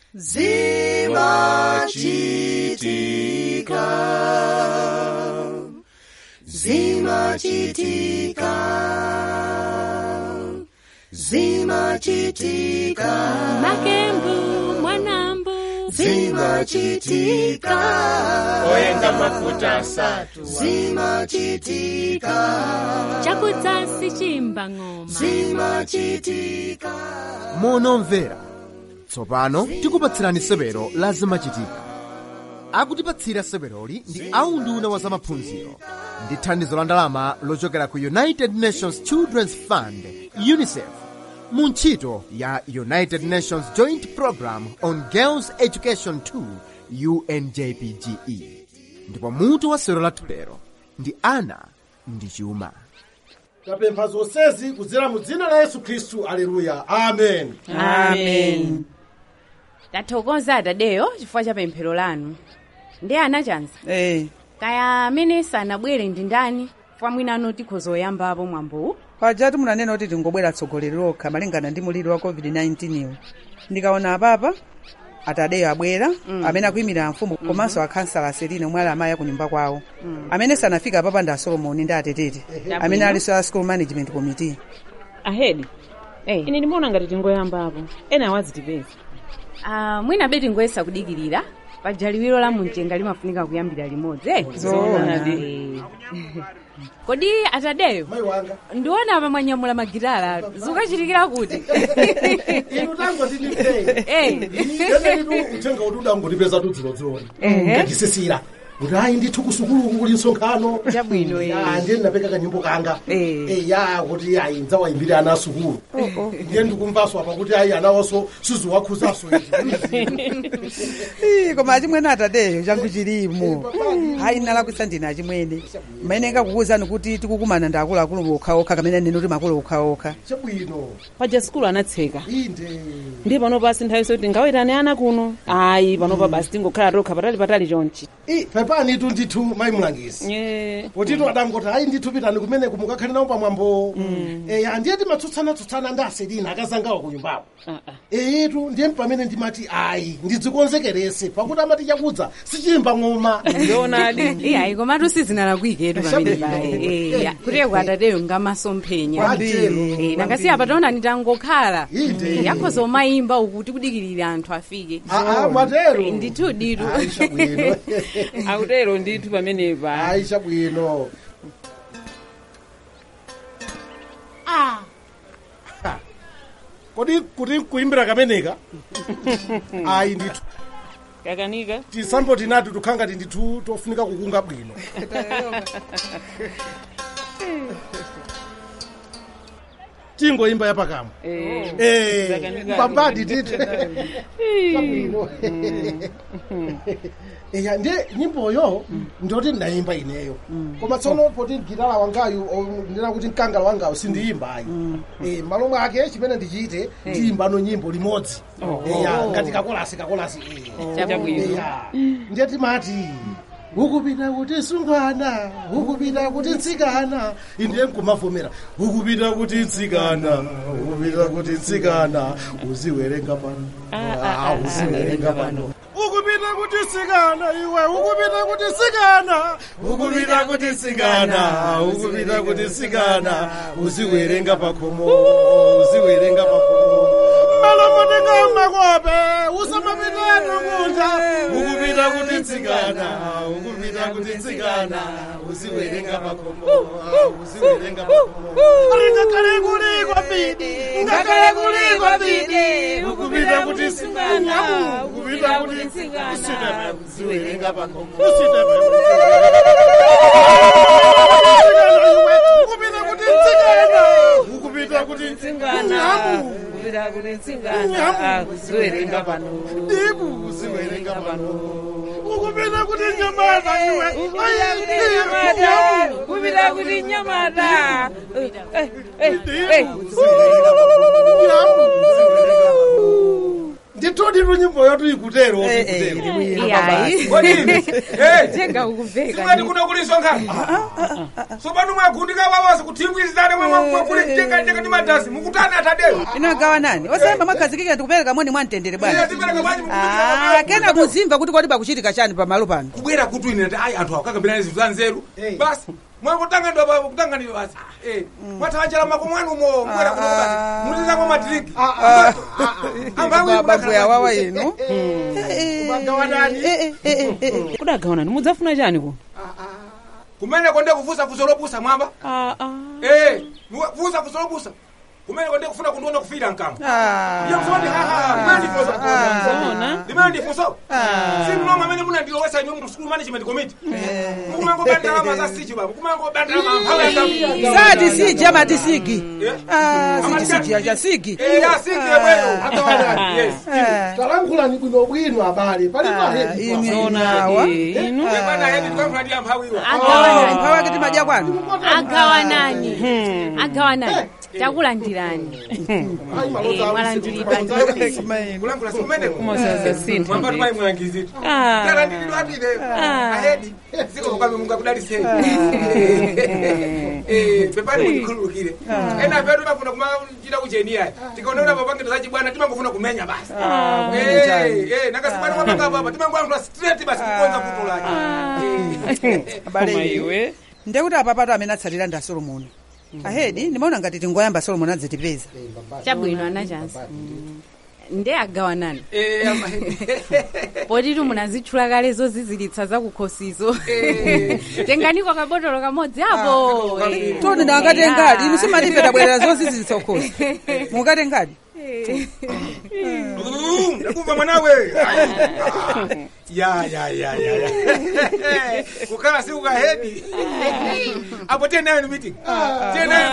zimachitika zimachitika zimachitika makembu mwanambu zimachitika oyenga mafuta asatu zimachitika chakudzasi chimba ng'oma zimachitika monomvera tsopano tikupatsirani sewero la zimachitika akutipatsira seweroli ndi aunduna wa zamaphunziro ndi thandizo la ndalama lochokera ku united nations children's fund unicef mu ntchito ya united nations joint program on girls education 2 unjpge ndipo mutu wa sewero lathu lero ndi ana ndi chuma tapempha zonsezi kudzera mu dzina la yesu khristu aleluya amen amen tathokoza atadeyo chifukwa cha pemphero lanu ndi anachanza eh kaya amene sanabwere ndi ndani chifukwa mwinano tikhoza oyambapo mwambowu pajatu munanena kuti tingobwera tsogoleri lokha malingana ndi muliri wa covid-19 iwo ndikaona apapa atadeyo abwera amene akuyimira mfumu komanso akhansala aselina omwe ali amayi akunyumba kwawo amene sanafika apapa ndi asolomoni ndi atetete amene alinso a school management committee ahedi Eh. ine ndimaona ngati tingoyambapo ena awazitipeza Ah, mwina beti ngoyesa kudikirira paja liwiro la mumchenga limafunika kuyambira limodzi eh? Zoona. Eh. kodi atadeyo mayi wanga ndiona apa mwanyamula magitala zikukachitikira kuti inu tango tindipei Eh. kenenitu uthenga kuti udangotipeza tudzilodzioni ngachisisira kuti ayi ndithu kusukuluku kuli nsonkhano Chabwino, eh. Ya, ndiye ndinapeka kanyimbo kanga Eh. Eh, ya kuti ayi ndzawayimbire ana asukulu ndiye ndikumvaso apa kuti ayi anawonso siziwakhuzaso Ii, koma achimwene atadeyo changu chilimo hayi nalakwisa ndine achimwene mmene ngakukuwuzani kuti tikukumana ndi akuluakulu okhaokha kamene nene kuti makulu okhaokha chabwino paja sikulu anatseka inde ndi pano pasi nthawi soti ngawetane ana kuno ayi panopa basi tingokhala tokha patali patali chonchi I, pepani tu ndithu mayi mlangizi Eh, potito adangoti ayi ndithu pitani kumene kumukakhalira nawo pamwambo eya ndiye timatsutsana-tsutsana ndi aselina akazangawa ku nyumbawo ah, ah. eyetu ndiye pamene ndimati ayi ndidzikonzekerese pakuti amati chakudza sichimba ng'oma ndionadi iyayi komatu sizinalakwiketu pamene Chabwino. paye Eh, ya, kuteko atadeyo ngamasomphenya Kwatero. Eh, nakasiya pataona nditangokhala Inde. Eh, yakhoza omayimba uku tikudikirira anthu afike aa mwatero Eh, ndithu ditu ayi chabwino akutero ndithu pamenepa ayi chabwino Ha. kodi kuti kuimbira kameneka ayi ndithu kakanika tisamboti nati tukhangati ndithu tofunika kukunga bwino tingoimba yapakamwa Eh, Eh, Zakanika. babadi tite Chabwino. eya ndiye nyimboyo ndoti ndayimba ineyo koma tsono poti gitala wangayu o- ndina kuti mkangala wangayu sindiyimbayi Eh, malo mwake chimene ndichite ndiyimbano nyimbo limodzi eya ngati kakolasi kakolasi eh. chabwino eya ndiye timati ukupita kuti sungwana ukupita kuti ntsikana indiye nkumavomera ukupita kuti ntsikana ukupita kuti ntsikana uziwerenga pano Ah, uziwerenga pano ukupita kuti tsikana iwe ukupita kuti tsikana ukupita kuti tsikana ukupita kuti tsikana uziwerenga pakhomo uziwerenga pakhomo malamutenga makope usamapitano kunja ukupita kuti tsikana ukupita kuti tsikana uziwerenga pakhomo uziwerenga pakhomo ngakhale kuli kwambiri ngakhale kuli kwambiri ukupita kuti tsikana ukupita kuti tsikana uziwerenga pakhomo ukupita kuti tsikana ukupita kuti tsingana kupita kuti tsingana kuziwerenga pano ndiku uziwerenga pano ukupita kuti nyamata iwe kupita kuti nyamata kupita kuti nyamata Eh, eh, eh, eh. nditoti nyimbo yotu ikutero Eh, eh, ikutero ili bwino Iyayi. kodini Eh, Jenga ukuveka. simati kuno kuliso nkhani sopano mwagundika wawazi kuthimbwizane mwakulitengatenga ndi madasi mukutani atadero inagawa nani osayamba mwakhazikika ndikupereka moni mwamtendere bwana tipereka bwanji Ah, kena muzimva kuti kodi pakuchitika chani pamalo pano kubwera kuti ine ati ayi anthu akakambirana zinthu za nzeru basi mwakutangandwa kutanganidwa basi Eh, mwathawanjala mako mwanu mo kubwera kuno basi mutizako madiringi babu yawawa inu magawanani kudagawanani mudzafuna chani kuno kumene konde kufusa fuso lopusa mwamba Ah, ah. Eh, muwe- fusa fuso lopusa kumene konde kufuna kundiona kufira mkamwa iyo msoti haha limene ndifunso Zona. limene ndifunso simulomwe amene munandilowesa inu mu school management committee mukumangobandalama za sichi baba mukumangobandalama mphawi yangamu sati siji amati sigi Eh? Ah, siji siji acha sigi Eh, ya sigi yebweyo Agawanani. yes talankhulani bwinobwino abale pali inu pahedi inawa Eh, inu Bwana hedi tukamfuna ndi amphawiwa Agawanani. mphawi akiti madya kwanu agawanani agawanani takulandirani Eh, mwalandiridwa kulankhula sikumene Kumasaza sinthu mwamba ndi. tumayi muyangiziti Ah. tala ndilidwatire ahedi ziko kukambe mungakudaliseni pepani mundikhululukire ena petu mafuna kumachita kucheniya tikaonera papangito zachibwana timangofuna kumenya basi nakasibwana mwapangapapa timangoyankhula straight basi kukonza vuto lake Koma iwe ndekuti apapato amene atsatira ndi asolomoni ahedi ndimaona ngati tingoyamba solomoni adzitipeza chabwino anachansi nde agawanani Eh, amahedi. potitu munazitchula kale zozizilitsa zakukhosizo tenganiko kabotolo kamodzi apo Eh. toni nakatengadi inu simatife tabwerera zozizilitsa ukhosi mukatengadi Mm, ndakumva mwanawe ya ya ya ya ya kukhala si ukahedi apo tiye nayo ni meeting tiye nayo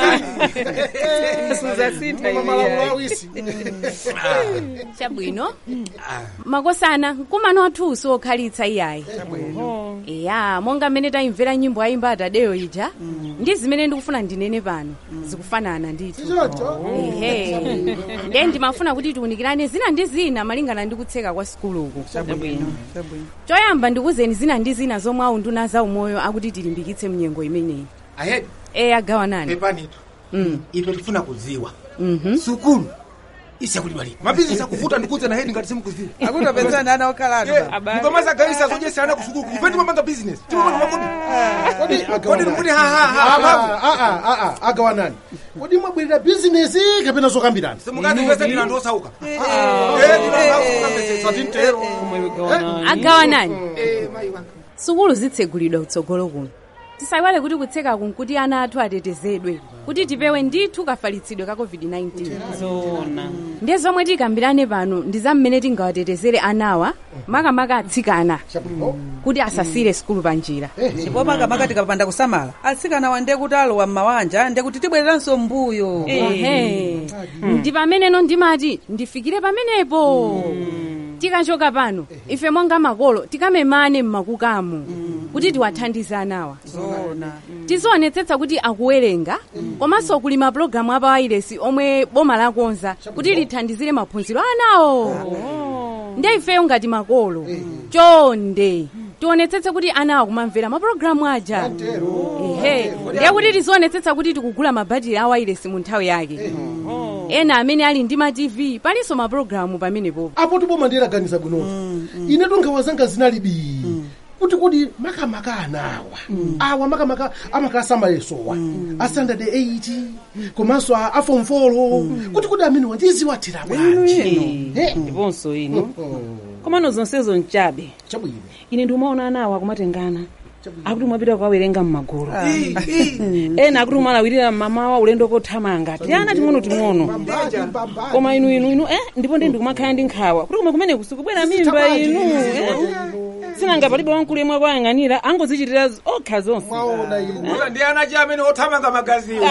malamulo awisi chabwino makosana mkumano wathuso okhalitsa iyayi iya monga mmene tayimvera nyimbo ayimba atadeyo ija ndi zimene ndikufuna ndinene pano zikufanana ndithu chichocho ehe nde ndimafuna kuti tiunikirane zina ndi zina malingana ndi kutseka kwa sikuluku choyamba ndikuzeni zina ndi zina zomwe aunduna za umoyo akuti tilimbikitse mnyengo imeneyi ahedi e agawanani pepanitu Mm. ife tifuna kudziwa Mhm. sukulu isyakulibalika mabizinesi akuvuta ndikuze na hedi ngati simukuziwa akutopezani ana okhalatu mukamazagayisa zodyesana kusukulu ife timapanga bizinesi timapanga makodi kodi kodi agawanani ndikuti hahaha agawanani kodi mwabwerera bizinesi kapena zokambirana simukazipesa ndina anthu osauka satintero agawanani sukulu zitsegulidwa kutsogolo kuno tisayiwale kuti kutsekaku nkuti ana athu atetezedwe kuti tipewe ndithu kafalitsidwe ka covid-19 zona ndiye zomwe tikambirane pano ndi za mmene tingawatetezere anawa makamaka atsikana kuti asasire sukulu pa njira ndipo makamaka tikapanda kusamala atsikana wande kuti alowa m'mawanja nde kuti tibwereranso mbuyo ehe ndi pameneno ndimati ndifikire pamenepo tikachoka pano ife monga makolo tikamemane mmakukamo kuti tiwathandize anawa zona tizionetsetsa kuti akuwerenga komanso kuli mapulogalamu apa wailesi omwe boma lakonza kuti lithandizire maphunziro anawo ndiye ifeyo ngati makolo chonde tionetsetse kuti ana akumamvera mapulogalamu aja ehe ndiye kuti tizionetsetsa kuti tikugula mabhatiri a wailesi mu nthawi yake ena amene ali ndi ma tv palinso mapulogalamu pamenepo apo tiboma ndiyeraganiza bwinoti ine tonkhawa zanga zinalibi kuti kodi makamaka anawa awa makamaka amakasa mayesowa a standard 8 komanso a form 4 kuti kodi amene wandiziwathira bwanji Eh, ndiponso inu komano zonsezo nchabe chabwino ine ndiumaona anawo akumatengana akuti mwapita kukawerenga m'magulu ena akuti umalawirira mmamawa ulendo kothamanga tiyana ting'ono ting'ono koma inu inu inu eh ndipo ndi ndikumakhala ndi nkhawa kuti koma kumene kusikubwera mimba inu eh? sinanga palibe wamkulu yemwe akuyang'anira angozichitira okha zonse mwaona ine ndi ana chi amene othamanga magaziwo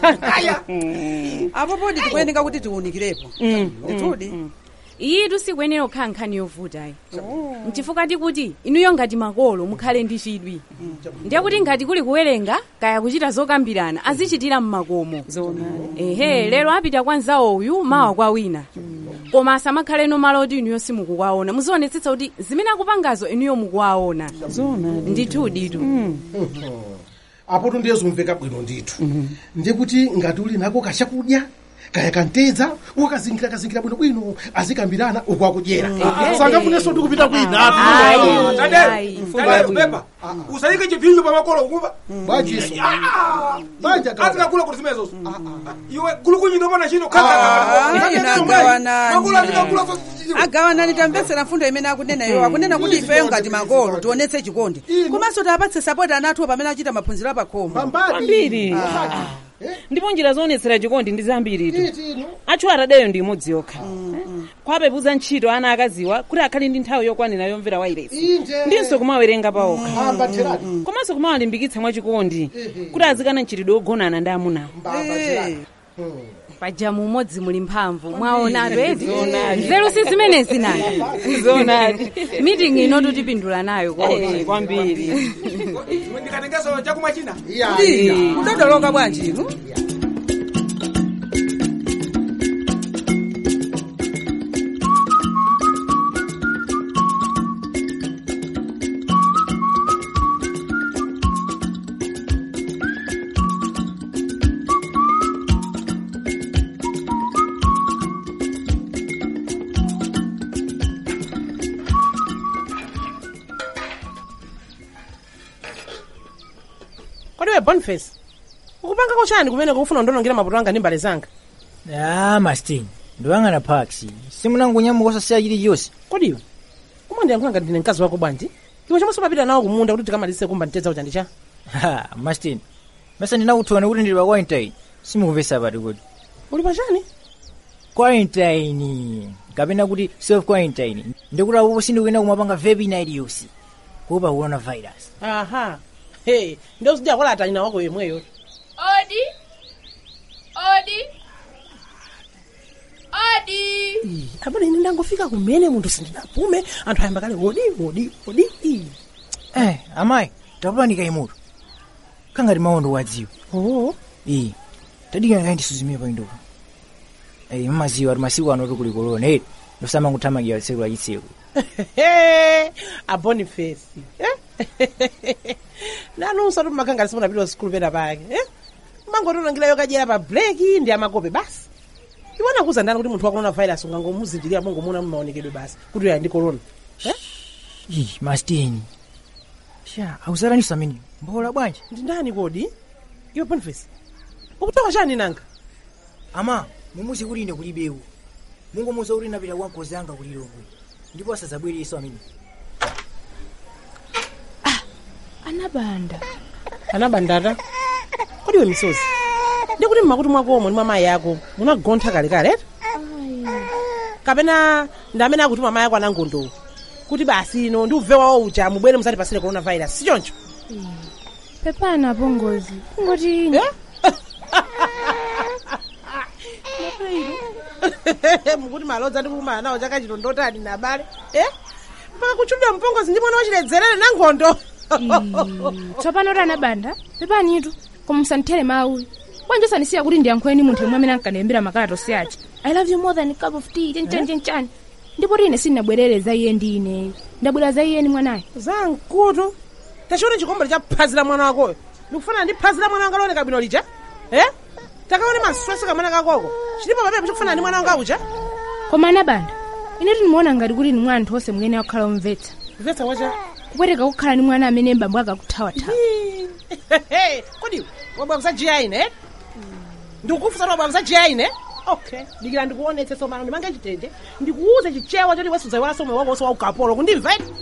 apo podi tikuyeneka kuti tiwunikirepo ndithudi iyitu sikuyenera kukhala nkhani yovutayi nchifukwa tikuti inuyo ngati makolo mukhale ndi chidwi ndiye kuti ngati kuli kuwerenga kaya kuchita zokambirana azichitira mmakomo zona ehe lero apita kwa nzawo uyu mawa kwa wina koma asamakhaleno malo oti inuyo simukuwaona muzionetsetsa kuti zimene akupangazo inuyo mukuwaona zona ndithu ditu apoto ndiye zimveka bwino ndithu ndikuti ngati uli nako kachakudya kaya kantedza ukazingira kazingira bwinobwino azikambirana ukwakudyera sangafunenso ndi kupita kwina Ayi, tadero ayi. tadero pepa usayike chipinjo pamakolo ukuva bwajiso banja azikakula kuti zimenezo iwe gulukunyino pana chino Ah, ina agawanani. makolo azikakula agawanani tamvetsera fundo imene akunena iwo akunena kuti ifeyo ngati makolo tionetse chikondi komanso tiapatse sapoti anathu pamene achita maphunziro apakhomo kwambiri ndipo njira zoonetsera chikondi ndi zambiritu athu atadeyo ndi imodzi yokha kwapepuza ntchito ana akaziwa kuti akhale ndi nthawi yokwanira yomvera wailesi Inde. ndinso kumawerenga pawokha amba theradi komanso kumawalimbikitsa mwachikondi kuti azikana mchitidwe ogonana ndi amunawo Eh. pajamu umodzi muli mphamvu mwaonatu eti nzeru si zimene zinali zonadi meeting ino tutipindula nayo kodi kwambiri ndikatengeso chakumwa china mudadoloka bwanji inu kodi we boniface ukupangako chani kumene kufuna ndonongera maputo anga ndi mbale zanga Ah, Mastin, ndiwang'ana paksi. Simunangonyamuka osasiya chilichonse. kodiwe kumandiyankhula ngati ndine mkazi wako bwanji iwe chomwe sumapita nawo kumunda kuti tikamalize kumba ntedzawo chandicha Ha, Mastin. Masa ndinakuthona kuti ndili pa quarantine. Simukupesa pati kuti. uli pachani Quarantine. Kapena kuti self quarantine. Ndikuti apopo sindikuyenda kumapanga vape night yonse. Kuopa coronavirus. aha hey ndio sija kola atanyina wako yemweyo Odi. Odi. Odi. apana ine ndangofika kumene munthu sindinapume anthu ayamba kale odi odi odi Ii. Eh, amayi, tapanika imutu. Kangati mawondo wadziwa. oh Iyi. Tadikira kayi ndisuzimire pa indopa. Eh, mmaziwa ati masiku ano tukuli corona. Eh, ndosamanguthamangira tsiku la chitsiku. a boniface nanunso tumakangati simunapita sikulu pena pake mangotonangirayo kadyera pa breki ndi amakope basi iwona kuza ndani kuti munthu wa coronavirus ungangomuzindirira mongomuna mmaonekedwe basi kuti uya ndi corona Ih, Mastin. Sha, auzalanisa amene. Mbola bwanji. ndi ndani kodi iwe boniface ukutoka chani nanga ama mumuzi kuti ine kulibewu mungomuza kuti napita kwa nkozi anga kulilongwe ndipo asadzabwereso amene Anabanda. anabandata kodi iwe misozi ndikuti mmakuti mwakomo ndi mwamayi ako munagontha kalekale eti kapena ndi amene akutuma amayi ako anangondowo kuti basi ino ndi ubve wawo uja mubwere musati pasire coronavirus si choncho Pepana apongozi. Kungoti ine. mukuti malodza ndi kukumana nawo chaka chino ndotani na abale eh mpaka kuchudwa mpongozi ndi mwana wachiledzerere na nkhondo Tsopano uri anabanda. Pepanitu. Koma musandithere mawu. Bwanji osanisiya kuti ndiyankhuleni munthu yemwe amene ankandiyimbira makalata achi. I love you more than a cup of tea. Chani chani chani. Ndipo ine sindinabwerere za iye ndi ine. Ndabwera za iye ni mwanayo. za mkutu tachione chikombero cha phazi la mwana wakoyo ndikufanana ndi phazi la mwana wanga looneka bwino lija eh takaone maswese kamwana kakoko chilipo papepo chikufanana ndi mwana wanga uja Koma anabanda. Ine tinimuona ngati kuti ni mwana anthu onse mwene akukhala omvetsa. mvetsa wacha Kupweteka kukhala ni mwana amene mbambo akakuthawathawa. kodi wabwabza jiya ine eh? ndikukufusa wabwabza jiya ine okay dikira ndikuonetse somano ndimange chitende ndikuuze chichewa choti wesudza iwala somwe wako wonse waukapolo kundimva iti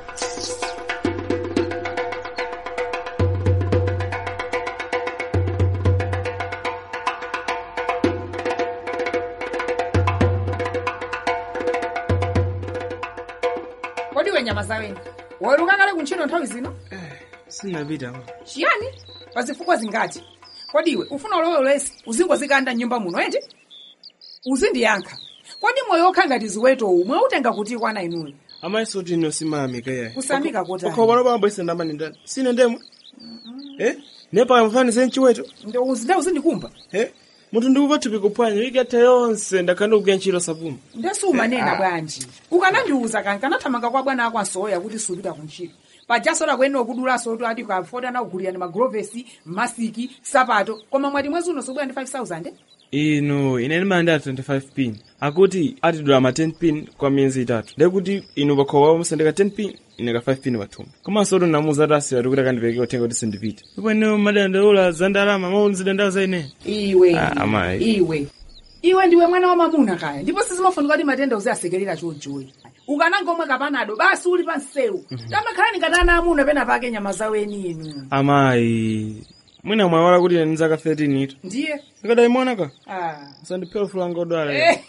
kodi we nyama zawene waweruka kale kuntchito nthawi zino sinapita chiyani pazifukwa zingati kodi iwe ufuna ulowolesi uzingozikanda nyumba muno ende uzindiyankha kodi moyo okha ngati ziwetowu mwautenga kuti kwana inuyo amayiso kuti ino simayamika yayi Kusamika kotani? ukhoba pamabwesa ndamani ndani sine ndemwe eh nepa mfanize mchiweto ndo uzinda uzindikumba eh munthu ndikupa thupi kuphwanya ikatha yonse ndakhala ndikugwira ntchito sapuma ndesiumanena Ah. bwanji ukanandiuza kani kanathamanga kwa bwana ako ansoya kuti supita kuntchito pajasoda kuyenera kudulaso kuti ati kafota kugulira ndi magrovesi masiki sapato koma mwati mwezi uno sobwera ndi 5000 inu ine ndimanda 25 pin akuti atidula ma 10 pin kwa miyezi itatu ndekuti inu pakhowa musandika 10 pin ine ka 5 pin pathumba komanso kuti namuza ati asiwa kuti akandipeke uthenga kuti sindipite ndipo ine madandaula za ndalama maunzidandaula za ine iwe Ah, amayi. iwe iwe ndiwe mwana wa mamuna kaya ndipo sizimafunika kuti matenda uziasekerera chojoyi ukanangomwe kapanado basi uli pa msewu tamakhala nikatana amuna pena pake nyama zaweni inu amayi mwina mwaiwala kuti ine ndizaka 13 ito ndiye ikadayimona ka ah. sandiphe ufulu wanga odwala Eh.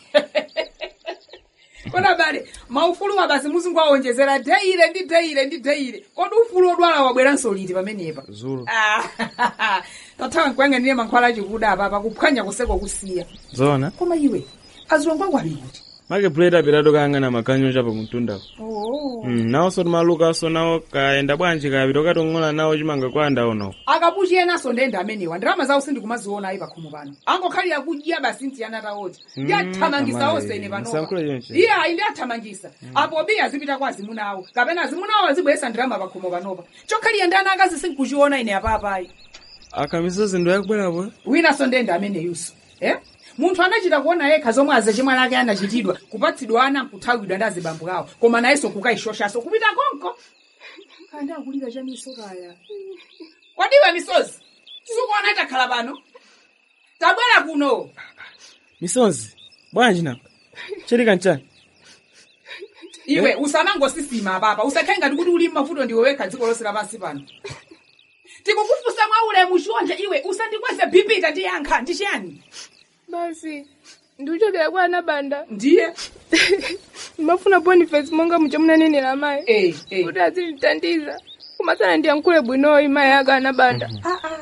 kona bale maufulu wa basi muzingu awonjezera deire ndi deire ndi deire kodi ufulu odwala wabweranso liti pamenepa zulu Ah, tathawa nkuyang'anire mankhwala achikuda apapa kuphwanya kuseko kusiya zona koma iwe azilongo ako ali kuti make buleti apitatu kayang'ana makanyo chapo mtundako oh. Mm, nawo soti malukaso nawo kayenda bwanji kapita ukati ung'ola nawo chimanga kwanda uno akapuchiyenaso ndende amenewa ndalama zawo sindikumaziona ayi pakhomo pano angokhalira kudya basi ntiyana tawoti ndi Mm, athamangisa amayi, onse ine panopa musayankhule chonchi. iye ayi ndi athamangisa apo bi azipita kwa azimuna awo kapena azimuna awo azibweresa ndalama pakhomo panopa chokhalira ndi ana akazi sindikuchiona ine apapayi akamisozi ndo yakubwerapo winanso ndende ameneyuso eh? munthu anachita kuona yekha zomwe azachimwa lake anachitidwa kupatsidwa ana nkuthawidwa ndi azibambo awo koma nayenso kukayishoshaso kupita konko kanda akulira chamiso kaya kwadiwe misozi sikuona itakhala pano tabwera kuno misozi bwanji napa chilika nchani iwe Eh? usamangosisima apapa usakhale ngati kuti uli mavuto ndiwe wekha dziko lonse lapansi pano tikukufusa mwa ulemu chonje iwe usandikweze bhipita ndiyankha ndi chiyani basi ndiuchokera kwa anabanda ndiye ndimafuna boniface monga mucho munanenera mayi Eh, eh. kuti azilitandiza kumasana ndiyankhule bwinoyi mayi aka anabanda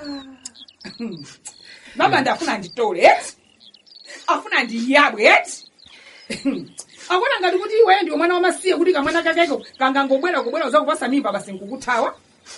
mabanda afuna nditole eti afuna ndiyabwe eti akona ngati kuti iwe ndiwe mwana wamasiye kuti kamwana kakeko kangangobwera kubwera uzakupasa mimba basi nkukuthawa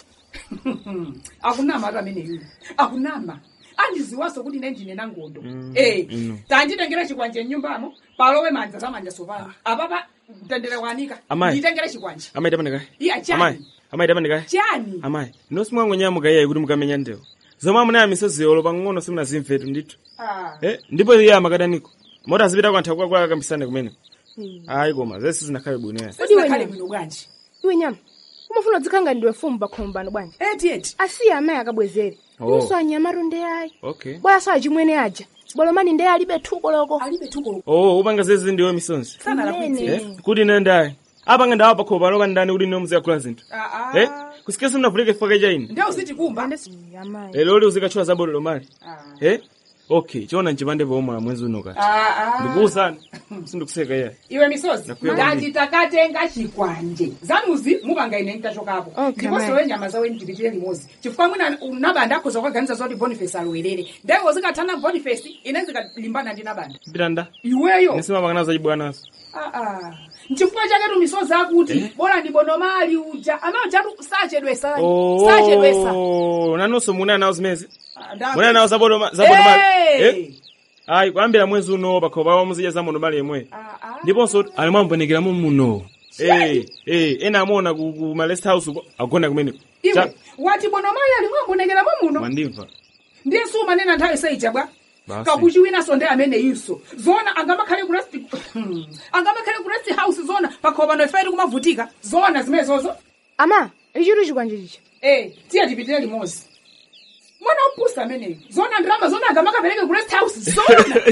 akunama atu amene yuyu akunama andiziwaso kuti ine ndine nangondo eh ino. tanditengere chikwanje mnyumbamo palowe manja zamanja sopano apapa mtendere kwanika Amayi. nditengere chikwanje amayi tapandikayi iya chani amayi amayi tapandikayi chani amayi inosi mwangonyamuka iyayi kuti mukamenya ndewo zomwe amunaya misozi yolo pang'ono simunazimvetu ndithu Ah. eh ndipo iye amakadaniko moti azipita kwantha kwa akambisane kumene ayi koma zesi zinakhale bwino ya Kodi iwe Zinakhale nyama? bwino bwanji iwe nyama umafuna udzikhanga ndiwe fumu pakhomo pano bwanji eti eti asiye amayi akabwezere Oh. inso anyamatu ndi ayi okay bwera so achimwene aja bolomani ndi alibe thuko loko alibe thuko oh upanga zezi ndiwe misonzi Mnene. eh kuti ine ndayi apanga ndawa pakhomo paloka ndani kuti ine muzikakula zinthu Ah, ah. eh kusikia simnavulike kifaka chaini nde uzitikumba amayi lero uli uzikatchula zabolo lomali eh okay chiona nchipande pomwe mwezi uno kati Ah, ah. ndikuwuzani sindikuseka iye iwe misozi Nakwiya ngati takatenga chikwanje zanuzi mupanga ine ntachokapo Okay, ndiponso ma'am. we nyama zawe ndipitire limodzi chifukwa mwina nabanda akhoza kukaganiza zoti boniface alowerere ndeko zikathana boniface ine zikalimbana ndi nabanda pitanda iweyo nisimapangana zachibwanazo Ah, ah. nchifukwa chaketu misozi akuti bora ndibondomali uja amajatu sachedwesa sachedwesa oh nanonso muna nawo zimezi nda- muna nawo zabolo zabolo mali Hey! eh ayi kuyambira mwezi uno pakhomo pawo muzidya zamondo mali yemwe ndiponso ali mwambonekeramo muno eh eh ena amona ku ku ma rest house uko agona kumene iwe wati bonomali alimwambonekeramo muno mwandimva ndiye sumanena nthawi seija bwa Basi. kabuchi winanso ndi amene iso zona angamakhale ku rest angamakhale ku rest house zona pakhomo pano ife tikumavutika zona zimenezozo ama ichitu chikwanje chicha eh tiye tipitire limodzi mwana opusa ameneyo zona ndirama zona angamakapereke ku rest house zona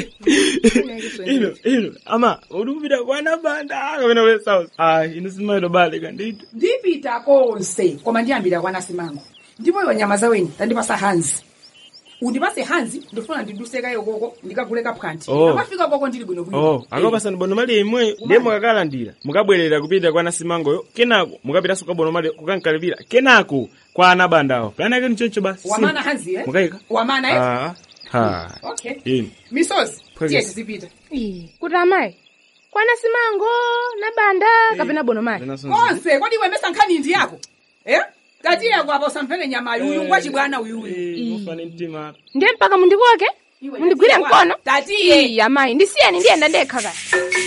ino ino ama uri kupita kwana banda kapena ku rest house ayi ino simaito bale kanditu ndipita konse koma ndiyambira kwana simango ndipo iwe nyama zaweni tandipasa hanzi undipase hanzi ndifuna ndidusekayo koko ndikagule kaphanti Oh. akafika koko ndili bwinobwino oh akapasani bono mali imwe ndiye mukakalandira mukabwerera kupita kwana simangoyo kenako mukapitanso kabono mali kukankalipira kenako kwa anabandawo kanake nichoncho basi wamana hanzi eh? mukayika wamana eh? ah ha okay ino misozi Phwekesi. tiye tizipita kuti amayi kwana simango nabanda kapena bonomali konse kodi iwe mesa nkhani ndi yako eh katiye kwapa usamvere nyama yuyu ngwachibwana uyuyu ufane mtima ndiye mpaka mundikoke mundigwire mkono Tatiye. Ii, amayi ndisiyeni ndiyenda ndekha kaya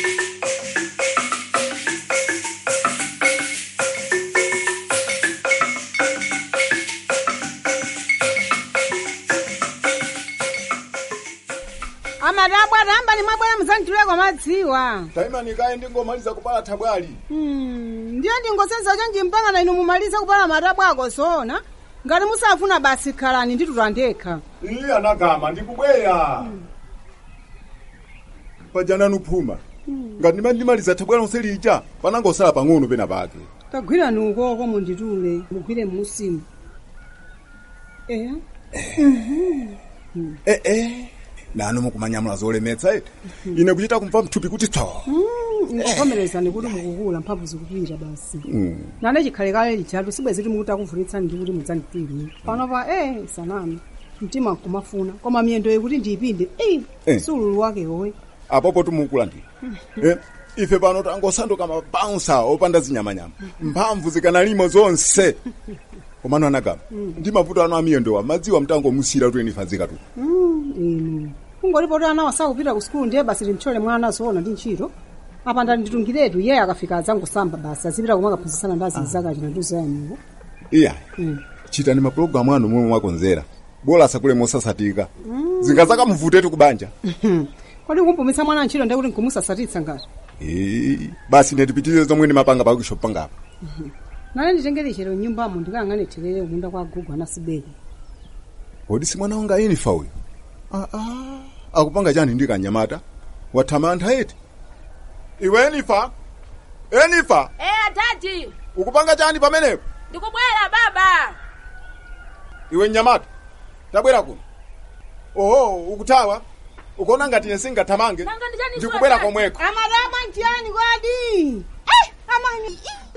amatabwa tamba ni mwabwera muzandituleko madziwa taimani kaye ndingomaliza kupala thabwali Hmm, ndiye ndingosenza chonji mpangana inu mumalize kupala matabwa ako sona ngati musafuna basi khalani ndituta ndekha iyi anagama ndikubweya pajananu phuma ngati ndimati ndimaliza thabwali lonse lija panangosala pang'ono pena pake tagwirani ukoko munditule mugwire musimu eya ee nanu mukumanyamula zolemetsa ete ine kuchita kumva mthupi kuti tso ngovomerezani kuti mukukula mphamvu zikupita basi nane chikhale kale lijatu sibwezi kuti mukuti akuvunitsani ndi kuti mudzanditwirire panopa eh sanami mtima nkumafuna koma miyendo yekuti ndiyipinde Eh. eh sululu wake wowe apopo tumukulandira eh, ife pano tangosanduka mabaunsa opanda zinyamanyama mphamvu zikanalimo zonse komano anagama ndi mavuto ano amiyendowa madziwa mtangomusira kuti enifazika tu Mm, inu kungolipo kuti ana wasakupita ku sukulu ndiye basi timtchole mwana zoona ndi ntchito apa ndanditungiretu iye akafika adzangosamba basi azipita komwe akaphunzitsana ndi azinzake china nduzayaniwo iya chitani mapulogalamu anu momwe mwakonzera bola asakule mosasatika zingazakamvutetu kubanja kodi kumpumitsa mwana ntchito ndiye kuti nkumusasatitsa ngati Eh, basi ndetipitirize zomwe ndimapanga pakisho pangapa nane nditengere chero nyumbamo ndikayang'ane therere kunda kwa gugu anasibeki kodi si mwana wanga inifa uyu Ah, ah, akupanga chani ndi kanyamata wathamantha eti iwe enifa enifa Eh, atati ukupanga chani pamenepo ndikubwera baba iwe mnyamata tabwera kuno oho ukuthawa ukuona ngati ine singathamange ndikubwera komweko amadama ntiyani kwadi amani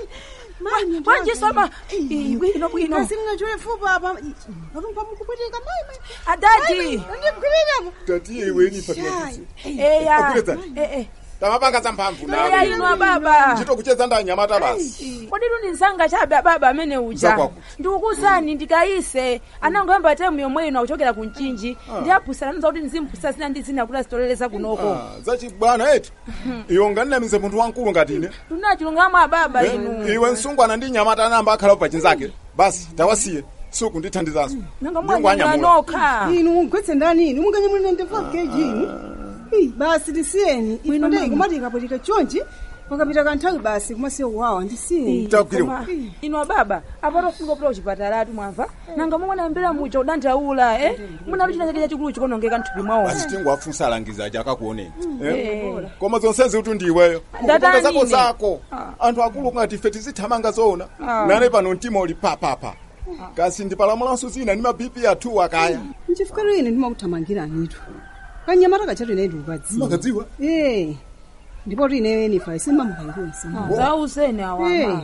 Wanjisoma. Bwino bwino. kasimnachule fupa apa atumpa mukupwetika mai Adati. ndimgwirira tatiye iwe enifa tiwatisi Eya. Akwileza. Eh eh. tamapanga za mphamvu Eya ino baba. ntchito kucheza ndi anyamata basi Kodi luni nzanga chabe baba amene uja. Zakwako. Ndikukusani ndikayise. Anangoyamba temu yomwe ino kuchokera ku mchinji. Ndi aphunzira nza kuti nzimphunzira zina ndi zina kuti azitoleleza kunoko. Ah, zachibwana eti iwe unganinamise munthu wankulu ngati ine Tunachilungamo ababa Eh, inu. iwe msungwana ndi nyamata anamba akhalapo pachinzake basi tawasiye suku ndithandizanso Nanga Ndingwanyamula. mwana nokha. inu mugwetse ndani inu munganyamulire ndi 5 kg inu Ih, basi tisiyeni Bwino inde mama. kumati ikapotika chonchi pakapita kanthawi basi kumasiyo kuwawa ndisiyeni Koma, ino baba apato funga kupita kuchipatalatu mwamva nanga momwe nayambira muja udandaula eh muna luchina chake chachikulu chikonongeka mthupi mwawo basi tingowafunsa alangizaji akakuoneni Eh. koma zonsezi kuti ndiweyo Ndatani kupanga zako ine? zako anthu akulu kungati ife tizithamanga zoona Ah. nane pano mtima uli papapa kasi ndipalamulanso zina ndi mabipi athu akaya nchifukiro ine ndimakuthamangiranitu kanyamata kachatu ine ndikukadziwa Makadziwa? eh ndipo kuti ineyo enifa isimamukayikonse zauseni awama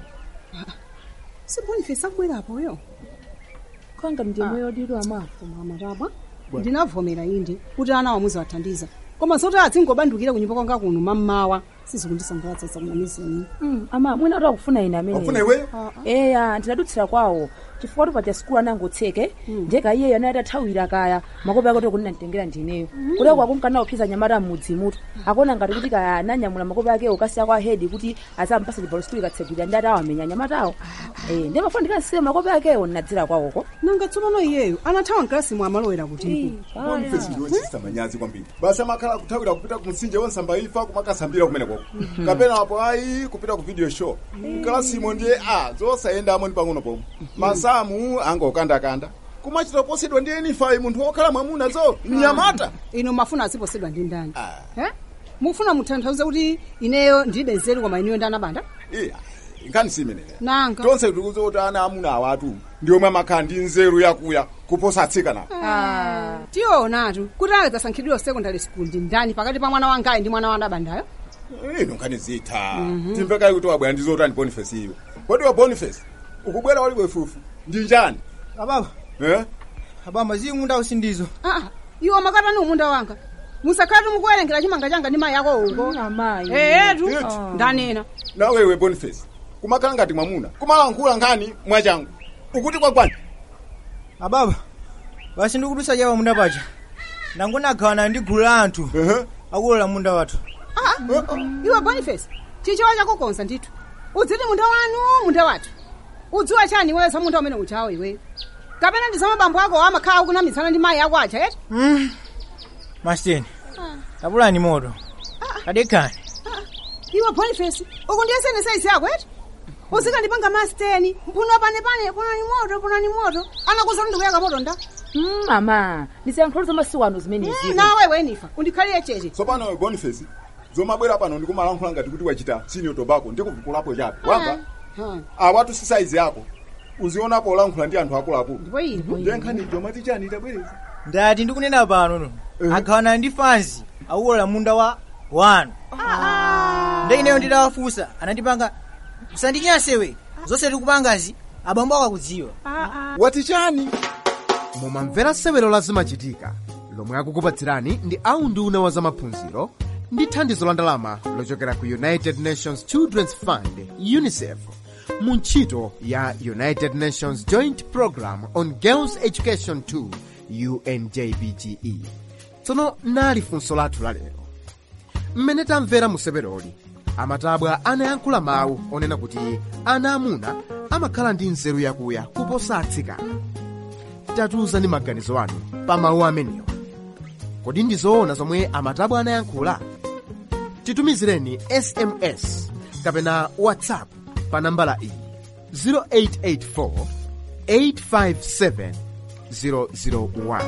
siboniface akubwerapoyo kanga ndimwe yodidwa amafu mamataba ndinavomera inde kuti ana wamuzi wathandiza koma zoti adzingobandukira kunyumba kwanga kuno mammawa sizikundisangalatsa zakunamizeni Mm, ama mwina kuti akufuna ine amene Akufuna iweyo? eya ndinadutsira kwawo chifukwa kuti paja sikulu anangotseke ndeka iyeyo anayi atathawira kaya makopi ake kuti ndinamtengera ndineyo kuti kwakumkana kuphiza nyamata m'mudzi mutu akuona ngati kuti kaya ananyamula makopi akewo kasiya kwa hedi kuti azampasa chibalo sikulu ikatsekulira ndi atawamenya nyamatawo Eh, ndi mafuna ndikasiye makopi akewo ndinadzera kwawoko nanga tsopano iyeyo anathawa mkalasi mwe amalowera kuti Boniface ndiwechitisa manyazi kwambiri basi amakhala kuthawira kupita ku mtsinje wonsamba ifa kumakasambira kumene kwako kapena apo ayi kupita ku video show mkalasimo ndiye a zosayendamo ndi pang'ono pomwe masamu angokandakanda kumachita posedwa ndi enifayi munthu wokhala mwamuna zo mnyamata ino mafuna aziposedwa ndi ndani Eh? mufuna mutanthauze kuti ineyo ndilibe nzeru koma ineyo ndanabanda iya nkhani simenera nanga tonse tikudziwa kuti ana amuna awatu ndi omwe amakhala ndi nzeru yakuya kuposa atsikana Ah, tionatu kuti akadzasankhidwira secondary school ndi ndani pakati pa mwana wangayi ndi mwana wanabandayo ino nkhani zitha timpekayi kuti wabwera ndi zotani boniface iwe kodi wa boniface ukubwera waliwe fufu ndi chani ababa eh? abamba zimunda usindizo Ah, iwo amakatani umunda wanga musakhala tumukuwerengera chimanga changa ndi mayi ako uko eyetu ndanena nawewe boniface kumakhala ngati mwamuna kumalankhula nkhani mwachangu ukuti kwakwani ababa basi ndikudusa chawa munda paja nangona aghawana ndi gulu la anthu akulola munda wathu Ah, iwe boniface chichewa chako konsa ndithu udziti munda wanu munda wathu udziwa chani iweyo za munda umene uchawo iweyo kapena ndi za mabambo ako amakhala akunamitsana ndi mayi ako aja eti masteni tapulani moto kadekani iwe boniface uku ndiye sene saizi yako eti uzikandipanga masteni mphuno panepane punani moto punani moto anakuza kuti ndikuyaka moto nda Mm, mama ndiziyankhulo za masiku ano zimenezi nawe wenifa undikhalire chete tsopano we boniface zomabwera pano ndikumalankhula ngati kuti wachita senior tobacco ndikuvukulapo chabe wamva awatu si saizi yako uzionapo olankhula ndi anthu akuluakulu ndiye nkhani jomati chani itabwereza ndati ndikunena pano no aghawana ndi fanzi akulola munda wa wanu nde ineyo nditawafunsa anandipanga musandinyasewe zonse tikupangazi abambo ako akudziwa wati chani mumamvera sewero la zimachitika lomwe akukupatsirani ndi aunduna wa zamaphunziro ndi thandizo la ndalama lochokera ku united nations children's fund unicef mu ntchito ya united nations joint program on girls education 2 unjbge tsono nali funso lathu lalero mmene tamvera mu seweroli amatabwa anayankhula mawu onena kuti ana amuna amakhala ndi nzeru yakuya kuposa atsikana tatiuzani maganizo anu pa mawu amenewa kodi ndi zoona zomwe amatabwa anayankhula titumizireni sms kapena whatsapp pa nambala iyi 0884 857 001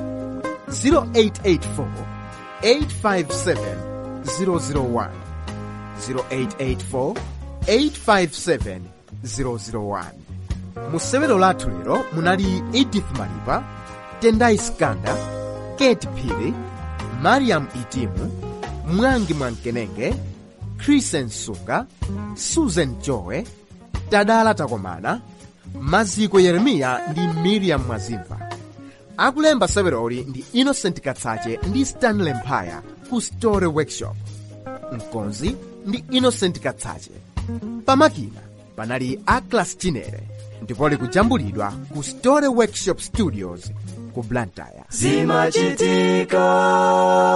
0884 857 001 0884 857 001 musewero lathu lero munali edith malipa tendai skanda kate phiri mariam itimu mwangi mwamkenenge krisen sunga susan jowe tadala takomana maziko yeremiya ndi miriam mwazimva akulemba seweroli ndi innocent katsache ndi stanley mphaya ku story workshop mkonzi ndi innocent katsache pamakina panali aclas chinere ndipo likujambulidwa ku story workshop studios ku blantyre zimachitika